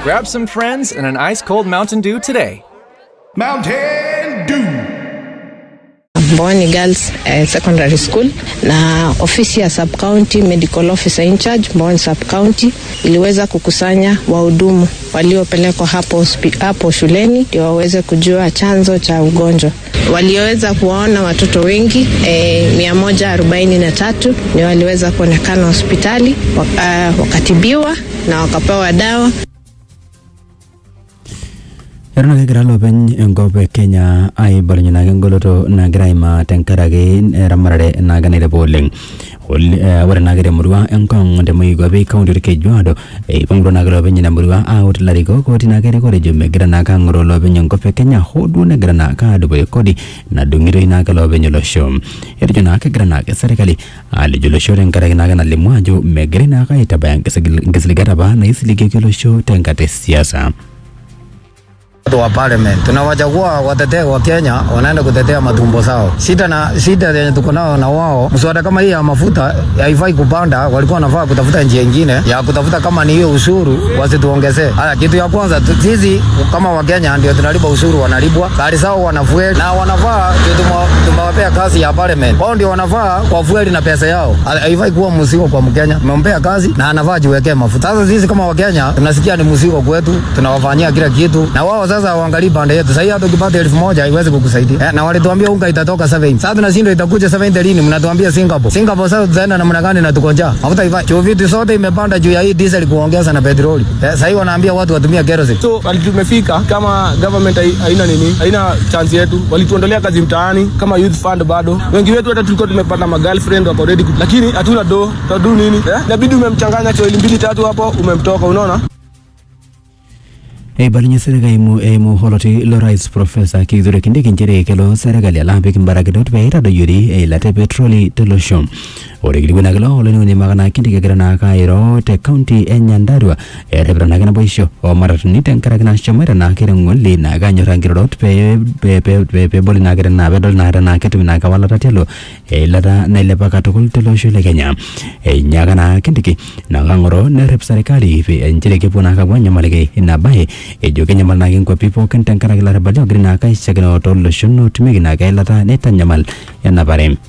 Grab some friends and an ice cold Mountain Dew today. Mountain Dew. Mboni Girls eh, Secondary School na ofisi ya Sub County Medical Officer in charge Mboni Sub County iliweza kukusanya wahudumu waliopelekwa hapo, hospi- hapo shuleni ndio waweze kujua chanzo cha ugonjwa. Walioweza kuwaona watoto wengi eh, mia moja arobaini na tatu ndio waliweza kuonekana hospitali waka, wakatibiwa na wakapewa dawa Eton ake egira loopeny enkop e Kenya aibalunye naake engoloto nagira aimaa tenkaraki eramatare naake nailepa oleng. Ol- eh, Ore naake temurua enkong temoikwapi kaunti orkejuado eipangutua naake loopeny ina murua aut ilarikok otii naake erikore ejo megira naake ang'oroo loopeny enkop e Kenya hoo duo negira naake adupore kodi nadung'itoi naake loopeny olosho. Etejo naake egira naake serkali alej olosho tenkaraki naake nalimu ajo megirai naake aitabaya nkisigil- nkisiligat apa naisiligieki olosho tenkata e siasa. watu wa parliament tunawachagua watetee wa Kenya wanaenda kutetea matumbo zao. Shida na shida yenye tuko nao na wao, mswada kama hii ya mafuta haifai kupanda, walikuwa wanafaa kutafuta njia ingine ya kutafuta, kama ni hiyo ushuru wasituongezee. Haya, kitu ya kwanza tu- sisi kama Wakenya ndio tunalipa ushuru, wanalipwa gari zao wanafueli na wanafaa ndio tumewa- tumewapea kazi ya parliament, wao ndio wanafaa kwa fueli na pesa yao. Ha- Haifai kuwa mzigo kwa Mkenya, tumempea kazi na anafaa jiwekee mafuta. Sasa sisi kama Wakenya tunasikia ni mzigo kwetu, tunawafanyia kila kitu, na wao sasa waangalii pande yetu. Sasa hii hata ukipata elfu moja haiwezi kukusaidia eh, na walituambia unga itatoka 7 sasa tunashindwa itakuja 7 lini? Mnatuambia Singapore. Singapore sasa tutaenda namna gani na tuko njaa? Mafuta ifai. Juu vitu zote imepanda juu ya hii diesel kuongeza na petroli. Eh, sasa hii wanaambia watu watumie kerosene. so wali tumefika kama government hai- haina nini haina chance yetu walituondolea kazi mtaani kama youth fund bado wengi wetu hata tulikuwa tumepata magirlfriend wako ready ku- lakini hatuna do tadu nini eh? inabidi umemchanganya choili mbili tatu hapo umemtoka unaona eibalunye serikali eimu eimu holoti lo rais profesa kithure kindiki nchere kelo serikali alapik mbarakitot pee itadoyiori eilata e petroli tolosho ore kilikuwa kilo oloniuni makana kindiki egira naake airo te kaunti e nyandarua erepita naake naboisho omatatuni tenkaraki nashomoita naake teng'oli naake anyorra nkirorot pee pee- pee- pee- peeboli naake tena peedol naake tenaa ketumi naake awalata tialo eilata nailepa katukul tolosho le kenya einyaaka naa kindiki naake ang'oro nerrep serikali pee nchere kepuo naake apuo anyamaliki ina baye ejo kenyamal naake nkwapi pookin tenkaraki larabali ogira naake aishakino tooloshon otumieki naake eilata neitanyamal enapare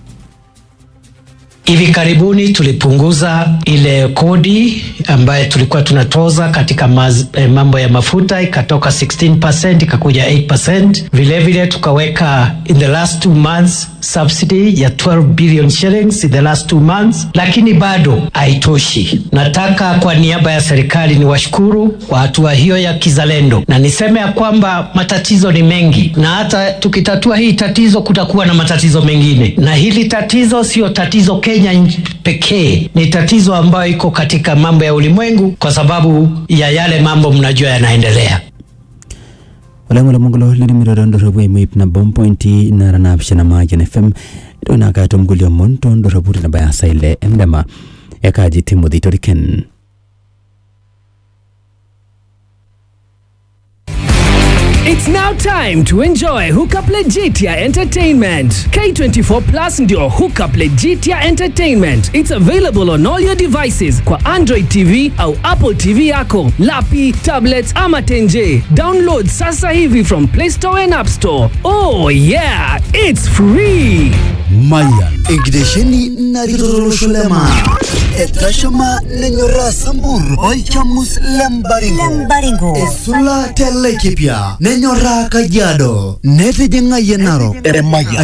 Hivi karibuni tulipunguza ile kodi ambayo tulikuwa tunatoza katika maz, eh, mambo ya mafuta ikatoka 16% ikakuja 8%. Vile vile tukaweka in the last two months subsidy ya 12 billion shillings in the last two months, lakini bado haitoshi. Nataka kwa niaba ya serikali ni washukuru kwa hatua hiyo ya kizalendo, na niseme ya kwamba matatizo ni mengi, na hata tukitatua hii tatizo kutakuwa na matatizo mengine, na hili tatizo sio tatizo Kenya nchi pekee, ni tatizo ambayo iko katika mambo ya ulimwengu kwa sababu ya yale mambo mnajua yanaendelea. oleng'ole mongulo lirimiro tondorropu eimu ip nabo mpointi nara naapishana maajan fm ito naake atum kulie omon tondorropu tenabaya saa ile endama ekaaji timothy toriken It's now time to enjoy Hookup Legitia Entertainment. K24 Plus ndio Hookup Legitia Entertainment. It's available on all your devices kwa Android TV au Apple TV yako, lapi, tablets ama tenje. Download sasa hivi from Play Store and App Store. Oh yeah, it's free. Mayan enkitesheni narikitololosho lema etashama nenyoraa sambur olchamus lembaringo esula telekipia nenyoraa kajiado netijing'ayie narok